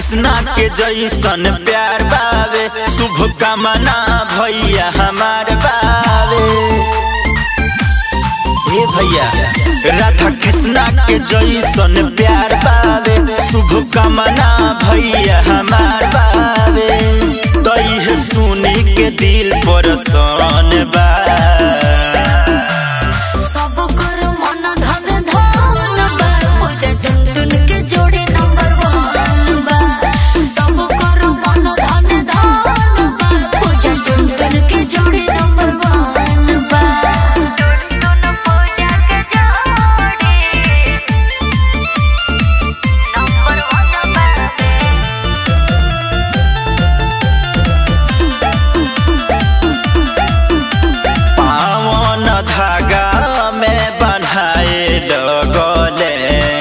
कृष्णा के जैसन प्यार बावे शुभ कामना भैया हमार बावे हे भैया राधा कृष्णा के जैसन प्यार बावे शुभ कामना भैया हमार बावे तई सुनी के दिल पर सन बा सब कर मन धन धन बा पूजा टुन टुन के जोड़ी नंबर वन बा सब कर मन धन धन बा पूजा टुन टुन के जोड़ी नंबर वन बा टुन पूजा के जोड़ी नंबर वन बा पावन धागा में बन्हाए लगले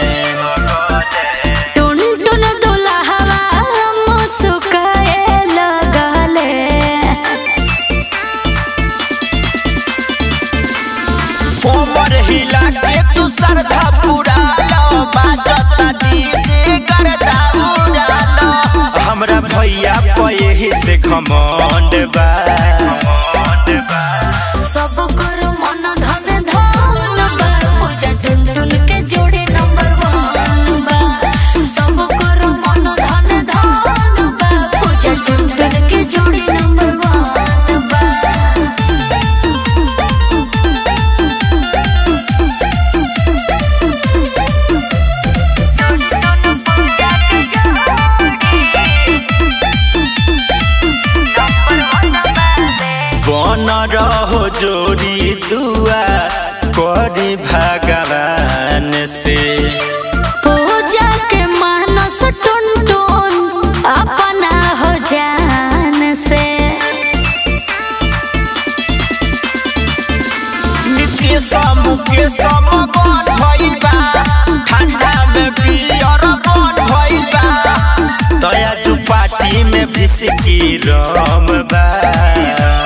टुन टुन दुल्हवा मुस्काए लगले कोमर हिला के तू श्रद्धा पूरा लो बाजता डीजे करता उड़ा लो हमरा भैया पे ही से घमंड बा सब कर मन धन धन बा पूजा टुन टुन के जोड़ी नंबर वन बा सब कर मन धन धन बा पूजा टुन टुन के जोड़ी नंबर वन बा बन रहो जोड़ी दुआ करी भगवान से पूजा के मानस टुन टुन अपना हो जान से नित्य समूह के समगन भइल बा ठंडा में पियर बन भइल बा दया जो पार्टी में भिसकी रम बा